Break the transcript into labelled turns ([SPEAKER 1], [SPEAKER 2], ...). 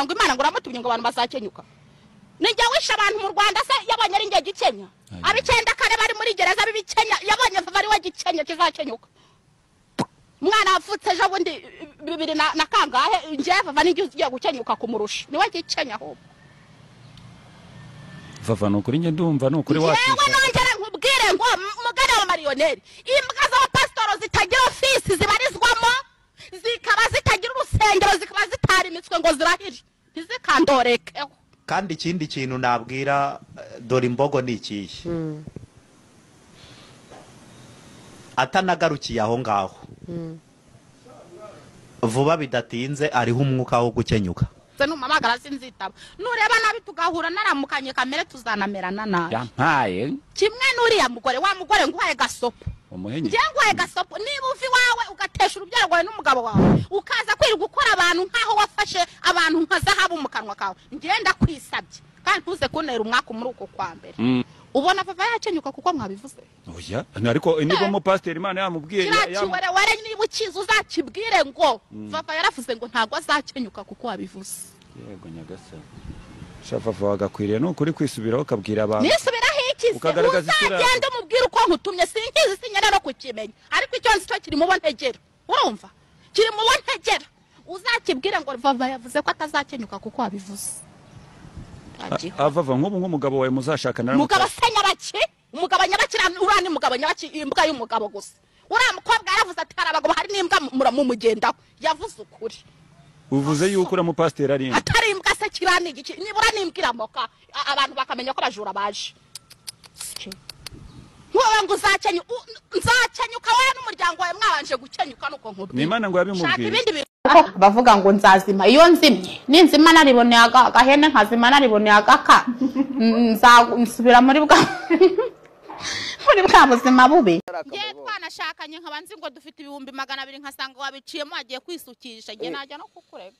[SPEAKER 1] batumye ngo abantu bazakenyuka ni njye wishe abantu mu rwanda se yabonye ari njye gikenya ab'icyenda kane bari muri gereza b'ibikenya yabonye ari we gikenya kizakenyuka umwana wavutse ejo bundi bibiri na na kangahe njye vava n'ingihe ugiye gukenyuka kumurusha niwe gikenya ahubwo
[SPEAKER 2] vava ni ukuri njye ndumva ni ukuri
[SPEAKER 1] yewe
[SPEAKER 2] wakwishyura
[SPEAKER 1] nongere nkubwire ngo mugane wa mariyoneri imbwa z'abapasitoro zitagira ofisi zibarizwamo zikaba zitagira urusengero zikaba zitarimitswe ngo zirahire ntizikandoreke
[SPEAKER 3] kandi ikindi kintu nabwira eh, dore imbogo ni ikihe atanagarukiye aho ngaho vuba bidatinze ariho umwuka wo gukenyuka
[SPEAKER 1] se numamagara sinzitaba nureba nabi tugahura naramukanye kamere tuzanamerana nabi
[SPEAKER 2] yampaye
[SPEAKER 1] kimwe n'uriya mugore wa mugore nguhaye gasopo
[SPEAKER 2] umuhenyi
[SPEAKER 1] njye nguhaye gasopo niba uva iwawe ugatesha urubyaro rwawe n'umugabo wawe ukaza kwirirwa ukora abantu nk'aho wafashe abantu nka zahabu mu kanwa kawe njye ndakwisabye kandi ntuze kuntera umwaku muri uko kwa mbere
[SPEAKER 2] Mm.
[SPEAKER 1] ubona vava yakenyuka kuko mwabivuze
[SPEAKER 2] oya ariko niba umupasiteri imana yamubwiye
[SPEAKER 1] kiriya
[SPEAKER 2] ya- yam-
[SPEAKER 1] kiwerewere niba ukizi uzakibwire ngo vava yaravuze ngo ntabwo azakenyuka kuko wabivuze
[SPEAKER 2] yego nyagasani shafava wagakwiriye ni ukuri kwisubiraho ukabwira abantu
[SPEAKER 1] nisubiraho iki se
[SPEAKER 2] Ukagaragaza isura yawe.
[SPEAKER 1] uzagenda umubwira uko nkutumye sinkizi sinyara no kukimenya ariko icyo nzi cyo kiri mu bo ntegera urumva kiri mu bo ntegera uzakibwire ngo vava yavuze ko atazakenyuka kuko wabivuze Ntagiho.
[SPEAKER 2] A- avava nk'ubu nk'umugabo wawe muzashakana
[SPEAKER 1] umugabo se nyabaki umugabo nyabaki uriya- uriya ni umugabo nyabaki imbwa y'umugabo gusa uriya mukobwa yaravuze ati hari abagabo hari n'imbwa mura- mumugendaho yavuze ukuri
[SPEAKER 2] uvuze yuko uriya mupasiteri ari imwe
[SPEAKER 1] atari imbwa se kiriya ni igiki nibura n'imbwa iramoka a- abantu bakamenya ko abajura baje wowe ngo uzakenya nzakenyuka wowe n'umuryango wawe mwabanje gukenyuka nuko
[SPEAKER 2] ni
[SPEAKER 1] nkubwira
[SPEAKER 2] imana ngo
[SPEAKER 1] shaka
[SPEAKER 2] yabimubwiye
[SPEAKER 1] ibindi bintu
[SPEAKER 4] Aho bavuga ngo nzazima iyo nzimye ninzima nariboneye aga- agahene nkazima nariboneye agaka n- nza- nsubira muri bwa muri bwa buzima bubi
[SPEAKER 1] ngewe twanashakanye nkaba nzi ngo dufite ibihumbi magana abiri nkasanga wabiciyemo wagiye kwisukisha njye najya no kukurega